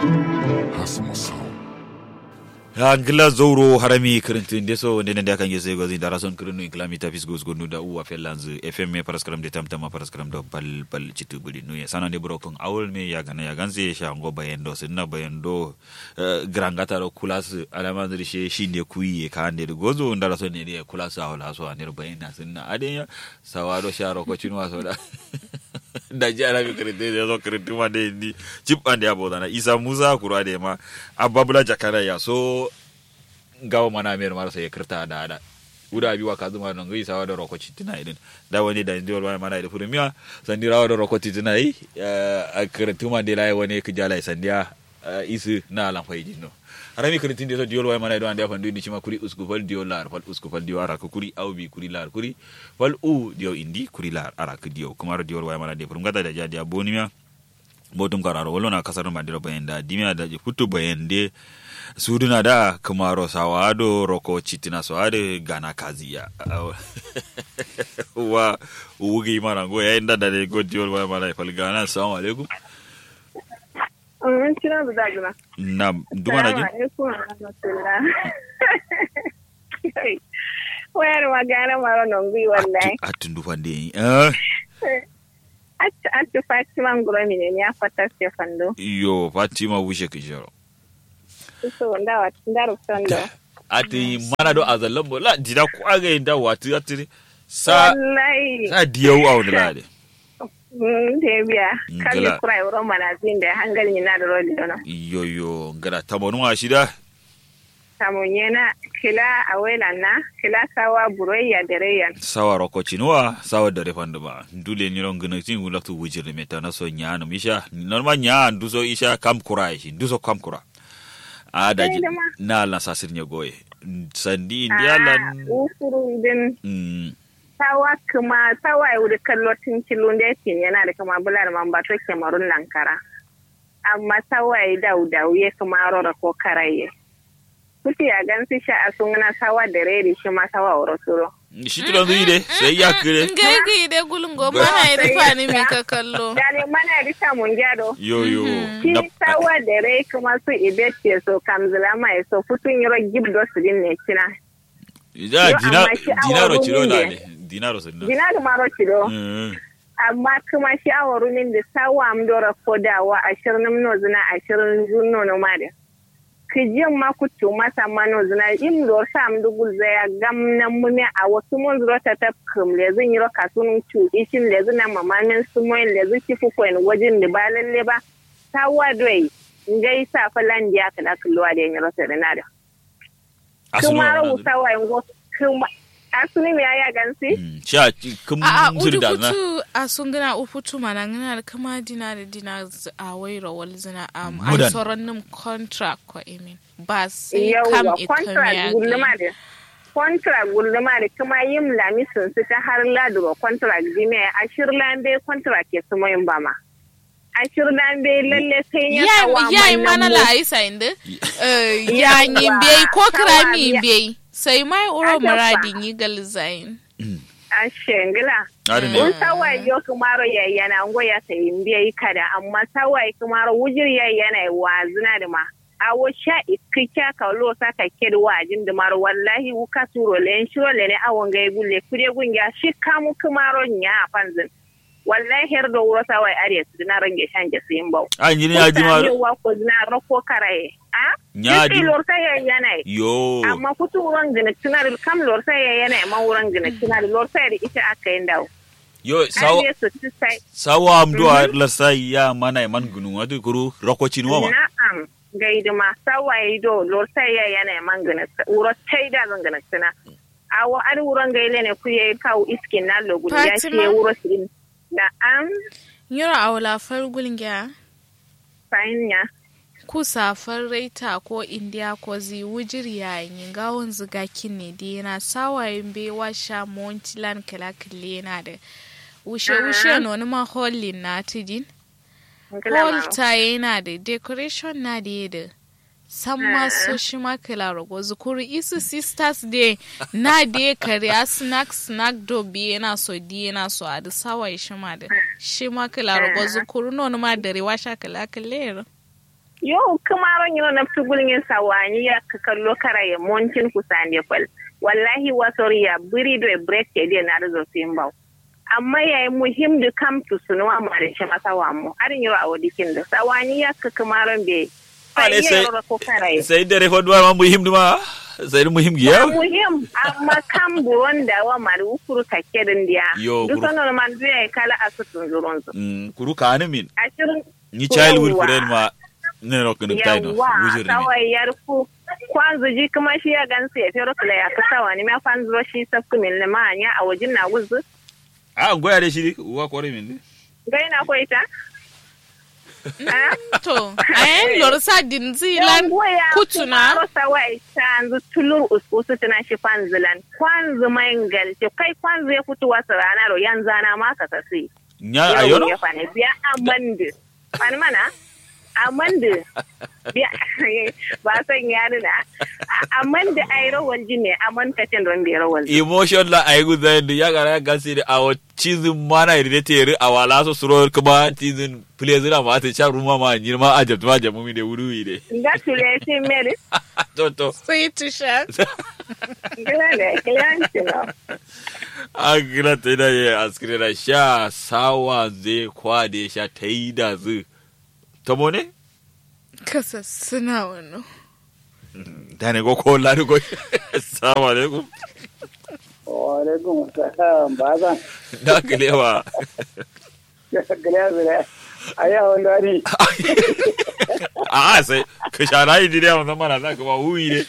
ya ngila zowro harami kirintinde so ndene nde kange sego zi dara son kirinu iklami tafis gos gonu da uwa fellanz fm paraskram de tamtama paraskram do bal bal citu buli nuye sana de bro kon awol me ya gana ya ganze sha ngo bayendo sinna bayendo grangata ro kulas alama ndri she shinde kuyi ka ande de gozo ndara son ne de kulas awla so ande bayenda sinna ade ya sawaro sharo ko cinwa so da da jara mi kirinte de so kirinte ma de ni chip ande abodana isa musa kura de ma ababula jakara ya so gawo mana mer mara sai kirta da da uda bi wa kazuma non gai sawa da roko citina idin da wani da ndiwal wani mana da furmiya sandi rawa da roko citina yi a kirtuma de lai wani ka jala sandiya isu na alan faidi no harami kirtin de so diol wani mana da anda fandu ni cima kuri usku fal diol lar fal usku fal diol ara kuri au bi kuri lar kuri fal u diol indi kuri lar ara ku diol kuma diol wani mana de furmgata da jadi abonimiya botum kararo wolo na kasar mandiro bayenda dimya da futu bayende suduna da kumaro sawado roko chitina sawade gana kaziya wa ugi mara go ya inda da le go diol wa mara fal gana assalamu alaikum Mm, kina da daguna. na duma na jin Wayar magana mara nongui wallahi. atun du fande eh Ati Fatima nguro mine ni afata Stefando. yo fatima wushe kijaro So ndawa ndaru sando. ati mana do azallan bo la dida ko aga inda watu atiri sa Wallahi. sa diyau a wani lade Mm, Debiya. Mm, Kalli gala. kura euro manazin da hangal ni na da roli dono. yo yo ngara tabonu wa shida Samunyena kila awela na kila sawa buroya dereya. sawa roko chinuwa sawa dare fandu ba dule ni ron gina tin wula tu wujir me ta naso nya no misha normal nya nduso isha kam kura shi nduso kam kura a da Sai da ma. na la sasir nya goye sandi indialan Ufuru din mm sawa kuma sawa ya wuri kallo tun kilon da yake yana da kama bular man ba to kemarun lankara amma sawa ya dau dau ya kuma rora ko karaye kuti ya gan su sha a sun na sawa da rere shi ma sawa wuro suro shi tulan zuyi de sai ya kire ngai gi de gulungo mana iri fani mi ka kallo da ne mana risa mun gyado yo yo shi na sawa da rai kuma su ibet ke so kamzila mai so futun yiro gibdo su din ne kina da Yo, dina amma shi awon dinaro chiro rumin la ne. ne dinaro sunna gina da maro kilo Mm. amma kuma shawarunin da sawa am dora kodawa ashirin no zina ashirin zuno no mare kijin ma ku tu masa mano zina im do sam dugul zaya gam na mune a wasu mun zuro ta ta kum le zin yiro kasun tu ishin le zina mamamin su moy le zin ci fu ko en wajin da ba lalle ba sawa doi ngai sa falan dia kada kulwa da yiro ta da nada Asunu kuma wa ru wannan. sawa ngo kuma asuni me ya gansi Mm. sha kum a a zuri da na udufutu a sun gana ufutu mana ngana da kama dina da dina z- a wairo wal zina am Mudan. an soron nim contract ko emin ba sai kam yauwa ikami contract gulluma da contract gulluma da kuma yin lamisin su ta har laduro contract dine a shirlan bai contract ya suma yin bama a shirlan bai lalle sai ya kawo ya yi mana mu. la aisa inda ya yi bai ko Sawa, krami ya- bai sai mai uro Ajafa. muradin yi galzain a shengila Ari ne. un sawai yo kumaro ya yana ngo ya sai biya kada amma sawai kumaro wujir ya yana wa zina da ma awo sha ikika ka lo sa ka kedi wajin da maro wallahi wuka suro le shiro le ne awon ga gulle kude gunga shi kamu kumaro nya fanzin wallahi her do wuro sawai are su na range shanje su yin bau an yi ne ya ji ma wa ko zina rako karaye a Nya di- Yake lor sai ya yana yo amma kutu wurin gina tunar kam lor sai ya yana ma wurin gina tunar lor sai da ita aka yin dawo yo sawa Ai, su ci sai. sawa am do la sai ya mana man gunu wadu kuru rokocin wa ma Na'am, gaidi ma sawaye do lor sai ya yana man gana wuro sai da zan gana tuna. Awo ar wuron gaile ne ku yayi kawo iskin na logudu ya ce Fatima? wuro sirin. Na'am, yoro a wala fargulin gya fahimya. ku safar raita ko indiya ko zi wujir yayin gawon ziga ne da yana sawayin bewa sha montilan kalakille yana da wushe wushe no ma hollin na tidin hall ta yana da decoration na da yada san maso shi ma kala rago zukuri isu sisters day na da kariya snack snack do bi yana so di yana so a da sawaye shi ma da shi ma kala rago zukuri no ma da rewa sha kalakille Yo kamaron yau na tugulin sawani ya ka kallo kara ya montin kusan ya fal. Wallahi wasori ya biri do break ke dia na rizo simbau. Amma ya yi muhim da kam tu sunuwa ma da shi masa wa mu. Arin yau a wadikin da sawani ya ka kamaron be. Ale sai ko kara ya. sai dare fodwa ma muhim duma sai muhim giya muhim amma kan buron da wa mari ukuru take din dia Yo, duk kuru- sanar man zai kala asutun zuron su Mm, kuru ka ni min ashirin ni childhood Yawwa. friend ma ne ro kun dai no yawa wujir ni kawai yarku kwanzu ji kuma shi ya gansu ya fero kula ya kasa wani ma kwanzu shi sabku min limanya a wajen na wuzu a goya da shi wa kore min ne gai na ko ita Ah? to ayen lorsa din zilan kutuna sawai tanzu tulur uskusu tana shi kwanzulan kwanzu mangal ce kai kwanzu ya fito wasu rana ro yan zana ma ka kasi nya yau ayono ya fane biya amandu fani mana amandu biya ba san yari na amandu ai rawal ji ne aman ka cin don bai rawal emotion la ay gu da ya gara ga si da awo chizin mana ide tere awala so suro kuma chizin pleasure ma ta cha ruma ma nyirma ajab ma jamu mi de wuru ide ga tule shi meri to to sai tusha gila ne kiyanci na agira ta da ya askire da sha sawa zai kwade sha ta yi da zu ta mone kasa suna wani da ne go ko la ko assalamu alaikum Waalaikum salam bazan. da kalewa Gariya zira. Ayi a wanda ni. a sai ka shara yi dire wannan mana za ka ba huyi ne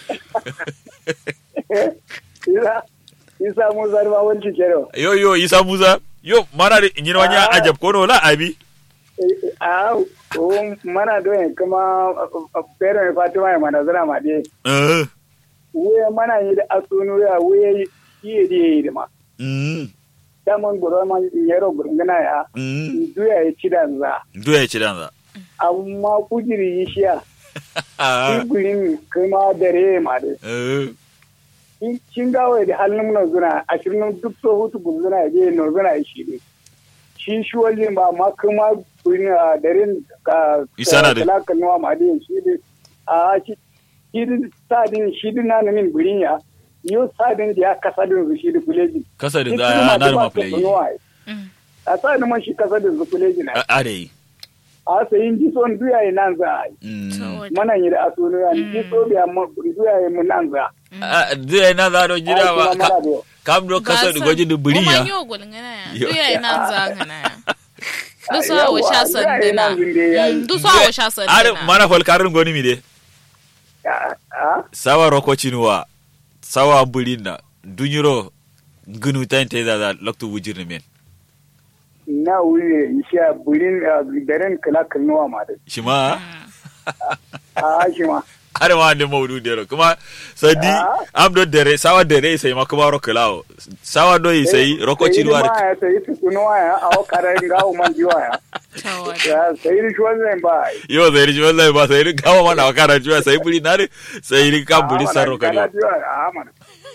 Isa Isa mu zarba wanci kero. yo yo isa musa yo mana da nyina wanya Ah. ajab ko no la abi A o mana doyen kuma pero mai Fatima ya mana zira ma de. eh Wuye mana yi da asunu ya wuye yi da yi da ma. mm Daman gura ma yero gurgana ya. mm Duya ya ci da za. do ya ci dan za Amma kujiri yi shiya. ah Kujirin kuma dare ma de. eh Kin gawo da halin na zuna ashirin duk so hutu gurgana ya je no zuna ya shi ne. shi shi wajen ba ma kuma kuni a darin ka Isa na da- talaka nuwa ma da shi da a shi shi da sadin shi da na min burin ya yo sadin da ya kasa da su shi da kuleji kasa da Shi za kuma na da da ba ma su play nuwa ai. a sadin man shi kasa da su kuleji na a dai a sayin ji son duya yi nan za a yi mm mana yi da asunu ya ji so biya ma duya yi mu nan za a do na za do jira Ai, ba kuma mana da kam do kasa da gwaji da buri Kuma ya yo gulngana ya. Yo. Duya ina zangana ya. Ah, Duso awo yawa, sha duya ina sandina. zinde ya yi. Mm, Duso awo sha are sandina. mana fol karin goni mi de a a sawa roko chinuwa sawa bulinda dunyiro gunu tan te da da loktu wujir ne men na wuri isha burin ah, daren kala kalnuwa ma da shima a shi ma are ma de mawdu dero kuma sadi Ah. am do dere sawa dere sai ma kuma roko lawo sawa do yi sai roko chinuwa ma ya sayi tukunuwa ya a wakarar gawo man jiwa ya Tawada. ya sayi rishuwar zai ba yo sai ri wallahi ba sai ri gawa mana wakara juwa sai buri na ri sai ri ka buri sarro ka ne a mana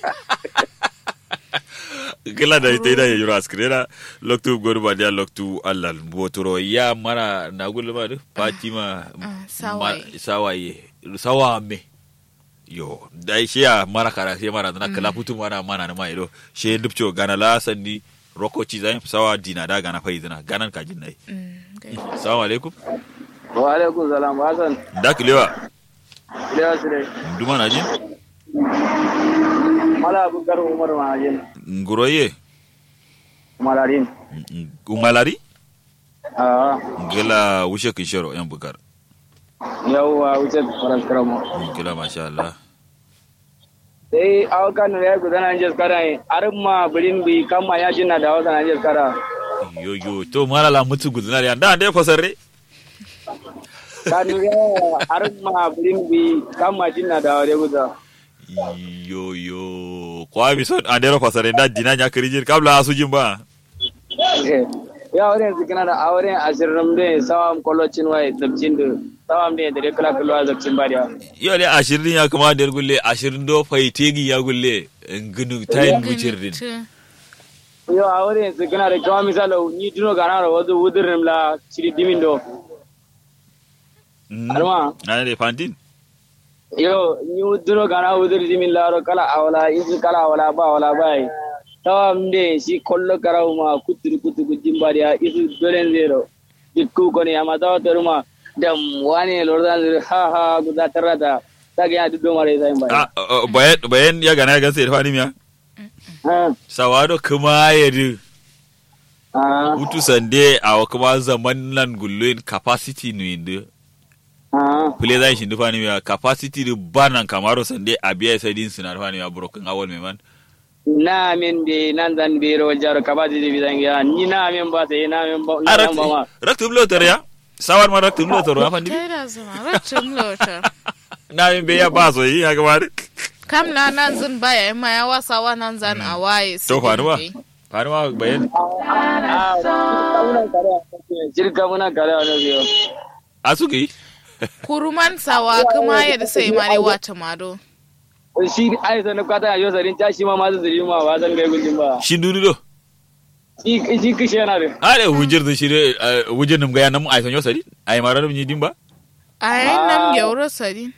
gila da ita da yuro askrena loktu goru ba dia loktu allal botoro ya mana na gulma du fatima Ah, sawaye. ma- sawaye sawa me yo dai shi ya mara kara shi mara na kala putu mana mana na mai do shi dubcho gana la sanni rokoci zai sawa dina da gana fai zina ganan kajin nai Mm, gai. assalamu alaikum wa alaikum salam hasan da kilewa lewa su dai duma na jin mala abubakar umar mahajin nguroye malarin umalari a gila wushe kishoro yan bukar yawwa wuce faras karamo gila masha Allah sai awakan da ya gudana an jeskara ne arin ma birin bi kama ya jina da awakan an jeskara yo yo to malala mutu gudna ya da dai fasarre kanu ya arin ma birin bi kama jina da awakan guda yo yo kwa mi son andero fasare da dina nya kirijin kabla asu jin ba ya wurin su kana da auren ashirin da sawam kolocin wai zabcin da sawam da da kala kalwa zabcin ba da yo le ashirin ya kuma der gulle ashirin do fai tegi ya gulle ngunu tayin bucirdin Tu. yo auren su kana da kawai misalo ni tuno gana da wasu wudirin la ciri dimin do Alma. na ne fantin yo ni uduro gana udur jimin laro kala awala isu kala awala ba awala bai tawa mde si kollo karaw ma kutur kutu gujim bari ya isu dolen zero dikku koni ama tawa teruma dam wani lordan zero ha ha guda tarata tage ya duddo mare sai bai Ah, ah, bayan bayan ya gana ya gansa ya fani miya ha sawado kuma ya di ha hutu sande a kuma zaman nan gulluin capacity no inde ha pule zai shi dufa ni miya capacity di banan kamaro sande a biya sai din sinar fani miya broken awal me man na min be nan zan be ro jaro kabadi di bidan ya ni na min ba sai na min ba na a nan ba ma raktum lotar ya sawar ma raktum lotar ya fandi ta da zama ratun lotar na yin be ya ba so yi ya gaba kam na nan zan baya ma ya wasa wa nan zan a waye to faru ba faru ma bayan jirka muna kare a nan biyo a suka yi kuruman sawa kuma ya da sai mare wata mado shi ai sanin kwata a yau sarin ta shi ma masu zuri ma ba zan gai gudun ba shi dudu do shi shi kishe yana da a da hujjar da shi ne hujjar nam gaya nam ai sanyo sari ai mara nam din ba a yayin nan gyauro sari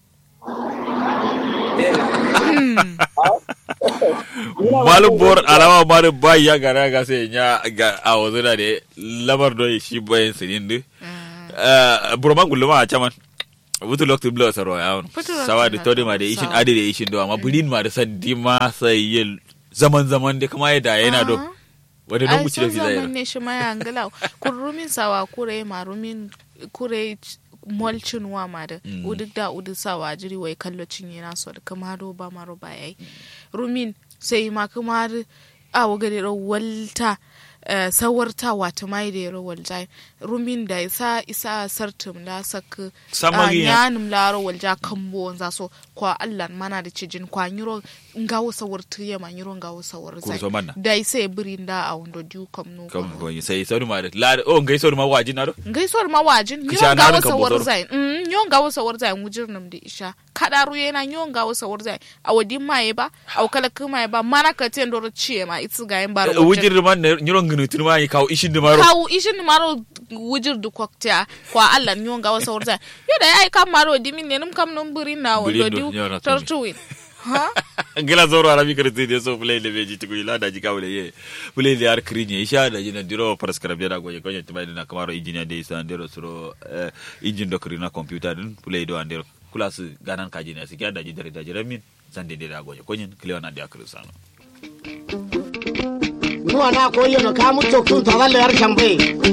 malum bor alama mare ba ya gara ga sai nya ga a wazuna da lamar do shi bayan sinin du burman gulluma a caman wutu lokti blo saro ya wani Futu lokti sawa da na todi ma da ishin sawa. adi da ishin do amma bulin ma da sandi ma sai yin zaman zaman da kuma yadda yana do wadda don ai muci da son fi zaman zai ne shi maya angila kurumin sawa kure ma rumin kure molcin wa ma da Mm. uduk da uduk sawa jiri wai kallo cinye na so da kama do ba ma ro ba yayi rumin sai ma kuma a waga da walta eh, sawarta wata mai da yaro walja rumin da isa isa sartum da sak Samari ya. nyanum laro walja kambo za so kwa Allah mana da cijin kwa nyiro ngawo sawartu ya ma nyiro ngawo sawar zai Kurso manna. da sai birin da a wando diu kam no kam ko sai sauri ma da la o ngai sauri ma waji na do gaisuwar mawajin Kisha yon na ga ranka wasa bozoro. warzai mm yon ga wasa warzai mujir nam da isha kada ruye na yon ga wasa warzai a wadin maye ba a kala kuma ba mana ka ten doro ciye ma itsu ga yin bar wujir man ne nyiron gnu tun ma yi kawo ishin da maro kawu ishin maro wujir du kokta kwa Allah yon ga wasa warzai yo da ai kam maro dimin ne num kam num burin na Burin wando do, diu yon na tumi. tortuwin ha gila zoro arabi karti de so play le beji tuku ila da jika wule ye play le ar krinye isha da jina diro paras karabia da goye konye tumai na kamaro engineer de isa ndero suro eh, engine do krina computer dun play do andero kulas ganan kaji ne sikia da jidare da jiramin zande de da goye konye kliwa na dia krusano nuwa na ko yono ka muto kun to dalle yar kambe